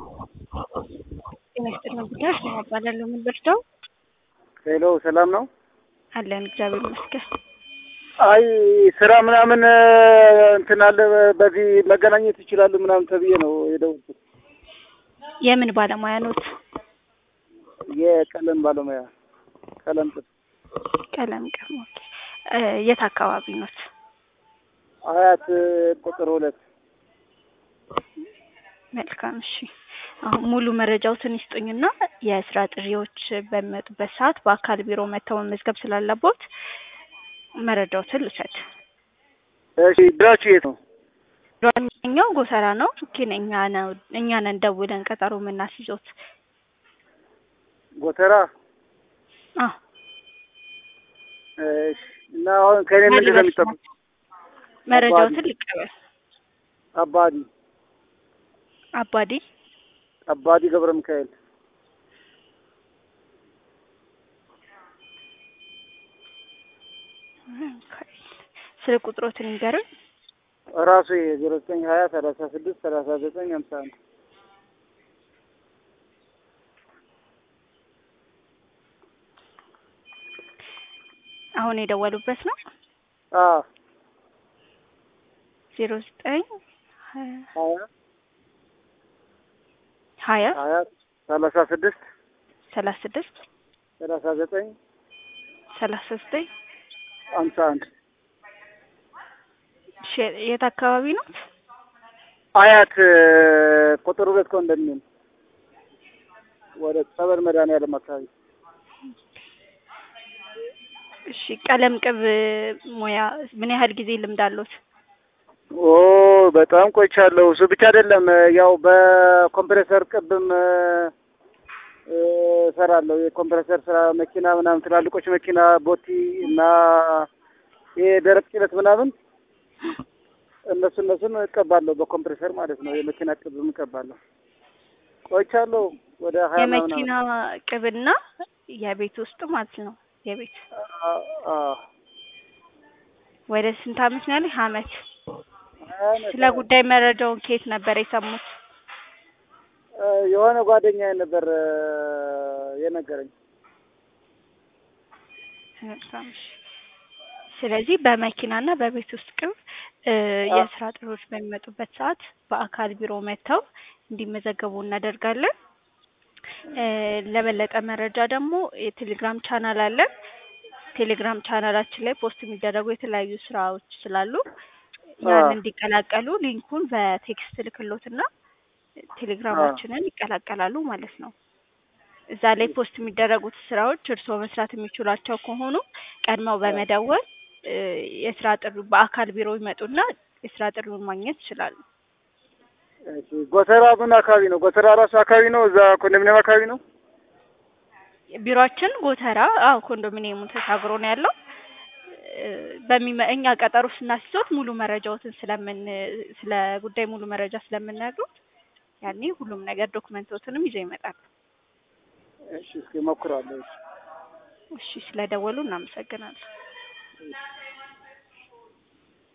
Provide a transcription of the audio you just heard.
ጤና ይስጥልን ጉዳዮች ነው እባላለሁ። ምን ልርዳው? ሄሎ ሰላም ነው? አለን እግዚአብሔር ይመስገን። አይ ስራ ምናምን እንትን አለ በዚህ መገናኘት ይችላሉ ምናምን ተብዬ ነው የደወልኩት። የምን ባለሙያ ኖት? የቀለም ባለሙያ ቀለም ጥጥ ቀለም ቀለም። ኦኬ። እ የት አካባቢ ኖት? አያት ቁጥር ሁለት መልካም እሺ። አሁን ሙሉ መረጃዎትን ይስጡኝና የስራ ጥሪዎች በሚመጡበት ሰዓት በአካል ቢሮ መጥተው መመዝገብ ስላለቦት መረጃዎትን ልውሰድ። እሺ ቢሮአችሁ የት ነው? ኛው ጎተራ ነው ግን እኛ ነው እኛ ነን ደውለን ቀጠሮ የምናስይዞት። ጎተራ አዎ እሺ። እና አሁን ከእኔ ምንድን ነው የሚጠበቅ? መረጃዎትን ልቀበል። አባዲ አባዲ አባዲ ገብረ ሚካኤል ስለ ቁጥሮትን ይንገሩኝ። ራሱ ዜሮ ዘጠኝ ሀያ ሰላሳ ስድስት ሰላሳ ዘጠኝ ሀምሳ አንድ አሁን የደወሉበት ነው። አዎ ዜሮ ዘጠኝ ሀያ ሀያ ሀያ ሰላሳ ስድስት ሰላሳ ስድስት ሰላሳ ዘጠኝ ሰላሳ ዘጠኝ ሀምሳ አንድ እሺ፣ የት አካባቢ ነው? አያት ቁጥር ሁለት ኮንዶሚኒየም ወደ ጸበል መድኃኒዓለም አካባቢ እሺ፣ ቀለም ቅብ ሙያ ምን ያህል ጊዜ ልምድ አለዎት? ኦ በጣም ቆይቻለሁ። እሱ ብቻ አይደለም ያው በኮምፕሬሰር ቅብም እ እሰራለሁ። የኮምፕሬሰር ስራ መኪና ምናምን ትላልቆች መኪና ቦቲ እና ይሄ ደረቅ ጭነት ምናምን እነሱ እነሱን እቀባለሁ በኮምፕሬሰር ማለት ነው። የመኪና ቅብም እቀባለሁ። ቆይቻለሁ ወደ ሀያ ምናምን የመኪና ቅብና የቤት ውስጥ ማለት ነው። የቤት አ- አ- ወደ ስንት አመት ነው ያለኝ? አመት። ሀያ ዓመት ስለ ጉዳይ መረጃውን ከየት ነበር የሰሙት? እ የሆነ ጓደኛዬ ነበር እ የነገረኝ። በጣም እሺ። ስለዚህ በመኪናና በቤት ውስጥ ቅብ እ የስራ ጥሪዎች በሚመጡበት ሰዓት በአካል ቢሮ መጥተው እንዲመዘገቡ እናደርጋለን። እ ለበለጠ መረጃ ደግሞ የቴሌግራም ቻናል አለን። ቴሌግራም ቻናላችን ላይ ፖስት የሚደረጉ የተለያዩ ስራዎች ስላሉ ያን አዎ። እንዲቀላቀሉ ሊንኩን በቴክስት ልክሎትና ቴሌግራማችንን ይቀላቀላሉ ማለት ነው። እዛ ላይ ፖስት የሚደረጉት ስራዎች እርስዎ መስራት የሚችሏቸው ከሆኑ ቀድመው በመደወል እ የስራ ጥሪ በአካል ቢሮ ይመጡና የስራ ጥሪውን ማግኘት ይችላሉ። እሺ ጎተራ ምን አካባቢ ነው? ጎተራ ራሱ አካባቢ ነው? እዛ ኮንዶሚኒየም አካባቢ ነው? ቢሮአችን ጎተራ አዎ ኮንዶሚኒየሙን ተሻግሮ ነው ያለው። እ በሚመ እኛ ቀጠሮ ስናስይዞት ሙሉ መረጃዎትን ስለምን ስለ ጉዳይ ሙሉ መረጃ ስለምንነግሮት ያኔ ሁሉም ነገር ዶክመንቶትንም ይዘው ይመጣሉ። እሺ እስኪ እሞክራለሁ። እሺ እሺ ስለደወሉ እናመሰግናለን። እሺ